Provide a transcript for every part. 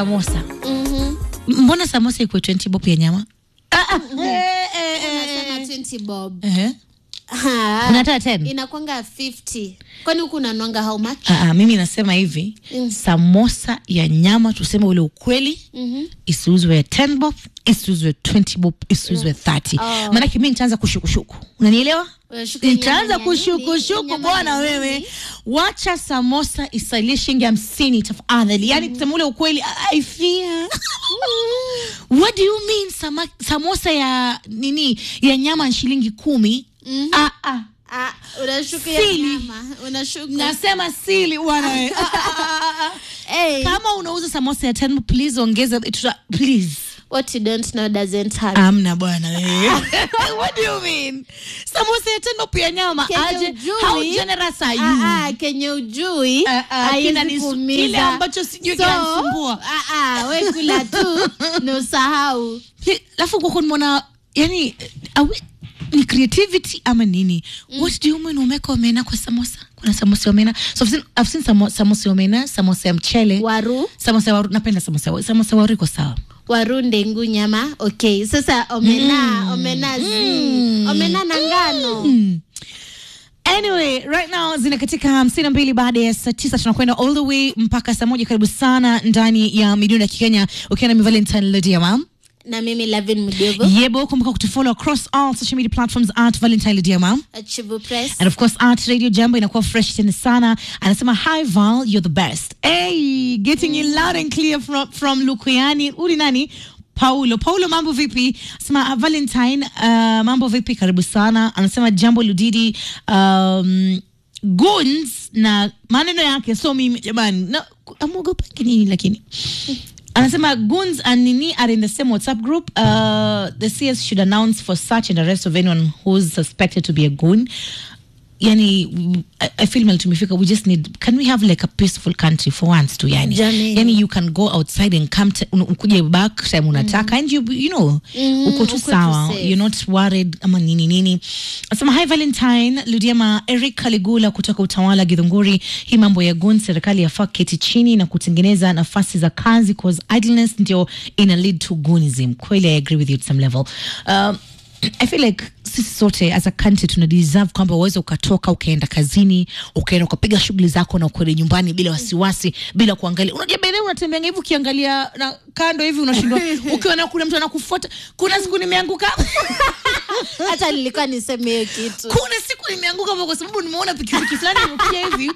samosa Mhm. mbona samosa iko 20 bob ya nyama Ah, ah. Unasema 20 bob. Ehe. Ha, unataka 10 inakwanga 50 kwani huku unanwanga how much Ah, ah, mimi nasema hivi Mm. samosa ya nyama tuseme ule ukweli Mhm. isiuzwe 10 bob isiuzwe 20 bob isiuzwe 30 Oh. maanake mi nitaanza kushukushuku unanielewa Unashuku nyama nitaanza ni ya nini? kushukushuku Nyama bwana ni ya wewe nini? wacha samosa isalie shilingi hamsini tafadhali yani kusema ule ukweli I fear what do you mean sama, samosa ya nini ya nyama ni shilingi kumi Mhm. ah, ah. Ah, unashuku ya Sili. nyama unashuku nasema sili bwana wewe Ah, ah, ah, ah. hey, kama unauza samosa ya 10 please ongeza tuta, please what you don't know doesn't hurt amna bwana wewe what do you mean samosa ya 10 pia nyama Kenye aje ujui- how generous are you Ah, ah, kenye ujui Ah, ah, haiwezi kina nisu- kuumiza. kile ambacho sijui So, kinanisumbua. ah, ah, we kula tu ni usahau Hi- alafu kwako nimeona yani awe, ni creativity ama nini what do you mean umeka omena kwa samosa kuna samosa ya omena so I've seen, I've seen samo, samosa ya omena samosa ya mchele waru samosa ya waru napenda samosa ya waru samosa ya waru iko sawa waru ndengu nyama okay sasa omena omena zi omena na ngano anyway right now zina katika hamsini na mbili baada ya saa tisa tunakwenda all the way mpaka saa moja karibu sana ndani ya midundo ya kikenya ukiwa na mi valentine lediama na mimi lavin mdogo yebo kumbuka kutufollow across all social media platforms at valentine lediama achivu press And of course, Art Radio Jambo inakuwa fresh tena sana. Anasema hi Val, you're the best. Hey, getting you loud and clear from from Lukuyani. Uli nani? Paulo. Paulo mambo vipi? Anasema uh, Valentine, uh, mambo vipi? Karibu sana. Anasema Jambo Ludidi um, Guns na maneno yake so mimi jamani. Na amogopa nini lakini? anasema goons and nini are in the same whatsapp group uh, the cs should announce for search and arrest of anyone who's suspected to be a goon yani mm, I, I feel mal tumefika we just need can we have like a peaceful country for once tu yani Jamani. yani you can go outside and come to, un- ukuje back time unataka and you you know Mm, uko tu uko tu sawa safe. you're not worried ama nini nini asema hi valentine ludiema eric kaligula kutoka utawala githunguri hii mambo ya gun serikali yafaa keti chini na kutengeneza nafasi za kazi cause idleness ndio ina lead to gunism kweli i agree with you at some level um, i feel like sisi sote as a country tuna deserve kwamba uweze ukatoka ukaenda kazini ukaenda ukapiga shughuli zako na ukweli nyumbani bila wasiwasi bila kuangalia unajua bedhe unatembea hivi ukiangalia na kando hivi unashindwa ukiona kuna mtu anakufuata kuna siku nimeanguka hata nilikuwa niseme hiyo kitu kuna siku nimeanguka hapo kwa sababu nimeona pikipiki fulani imekuja hivi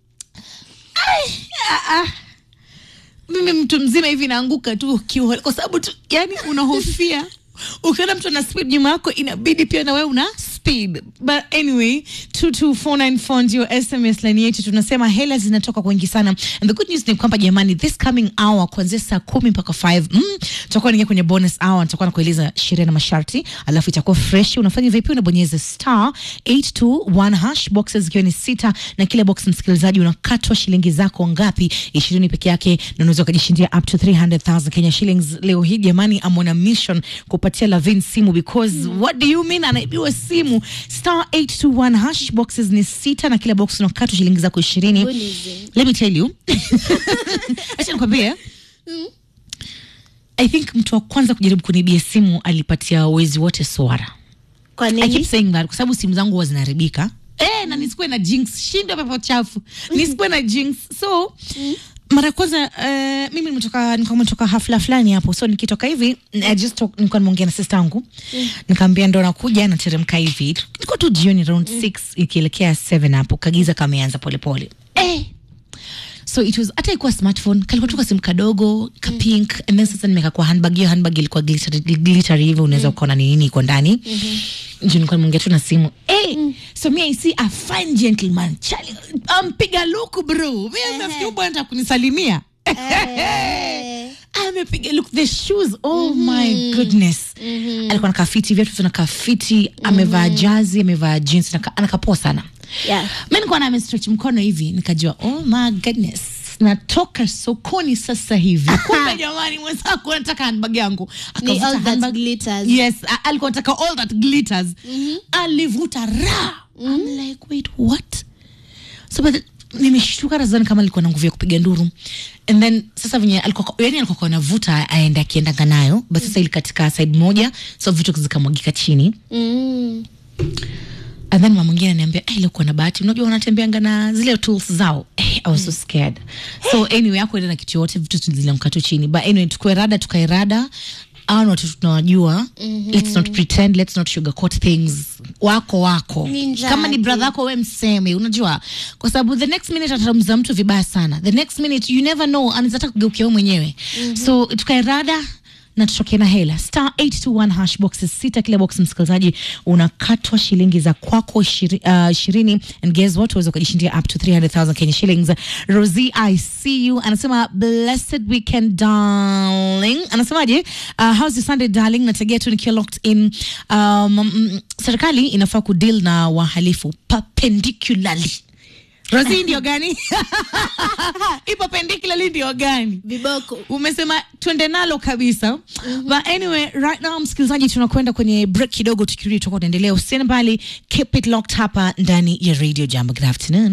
Ai, ah, ah. mimi mtu mzima hivi naanguka tu kiwa kwa sababu tu yani unahofia ukiona mtu ana speed nyuma yako inabidi pia na wewe una speed but anyway 22494 ndio sms line yetu tunasema hela zinatoka kwa wengi sana and the good news ni kwamba jamani this coming hour kuanzia saa kumi mpaka 5 mm, tutakuwa naingia kwenye bonus hour nitakuwa nakueleza sheria na masharti alafu itakuwa fresh unafanya vipi unabonyeza star 821 hash boxes zikiwa ni sita na kila box msikilizaji unakatwa shilingi zako ngapi ishirini peke yake na unaweza ukajishindia up to 300000 kenya shillings leo hii jamani I'm on a mission kupatia lavin simu because what do you mean anaibiwa simu star 821 hash boxes ni sita na kila box unakatwa shilingi zako ishirini Gunism. let me tell you acha nikwambie i think mtu wa kwanza kujaribu kunibia simu alipatia wezi wote swara kwa I keep nini saying that kwa sababu simu zangu huwa zinaharibika eh, na nisikuwe na jinx shindo pepo chafu nisikuwe na jinx so mara ya kwanza uh, mimi nimetoka nilikuwa nimetoka hafla fulani hapo so nikitoka hivi I just talk, nilikuwa nimeongea na sister yangu nikaambia ndo nakuja nateremka hivi ilikuwa tu jioni around 6 ikielekea 7 hapo kagiza kameanza polepole eh, so it was hata ikuwa smartphone kalikuwa tu kasimu kadogo ka pink and then sasa nimeka kwa handbag hiyo handbag ilikuwa glittery, glittery hivyo unaweza ukaona ni nini iko ndani juu nilikuwa nimeongea tu na simu hey, so me I see a fine gentleman Charlie, ampiga luku bro mi nafikiri bwana anataka kunisalimia Eh. amepiga look the shoes oh my goodness alikuwa na kafiti viatu vina kafiti amevaa jazi amevaa jeans na ka- anakapoa sana Yeah. mi nikuwa na amestretch mkono hivi nikajua oh my goodness natoka sokoni sasa hivi kumbe jamani mwenzako anataka handbag yangu Ni Akavuta all that handbag. glitters. yes a- alikuwa anataka all that glitters alivuta ra I'm like wait what so but nimeshtuka nazani kama alikuwa na nguvu ya kupiga nduru and then sasa venye alikuwa yani alikuwa anavuta aende akiendaga nayo but sasa ili katika side moja so vitu zikamwagika chini Mm. and then mama mwingine ananiambia hey, leo kuna bahati unajua wanatembeanga na zile tools zao hey, I was so scared so anyway yako enda na kitu yote vitu zilianguka tu chini but anyway tukue rada tukae rada au ni watu tunawajua let's not pretend let's not sugarcoat things wako wako Ni njaa kama ni tu. brother yako we mseme unajua kwa sababu the next minute atamza mtu vibaya sana the next minute you never know anaweza hata kugeukia wewe mwenyewe so tukae rada na tutoke na hela star 821 hash boxes sita kila box msikilizaji unakatwa shilingi za kwako ishiri- uh, ishirini and guess what uweza ukajishindia up to 300000 kenya shillings rosie i see you anasema blessed weekend darling anasemaje uh, how's your sunday darling nategea tu nikiwa locked in um, mm, serikali inafaa kudeal na wahalifu perpendicularly rosie ndio gani ipo perpendicularly ndio gani viboko umesema twende nalo kabisa mm-hmm. but anyway right now msikilizaji tunakwenda kwenye break kidogo tukirudi tutakuwa tunaendelea usiende mbali keep it locked hapa ndani ya radio jambo good afternoon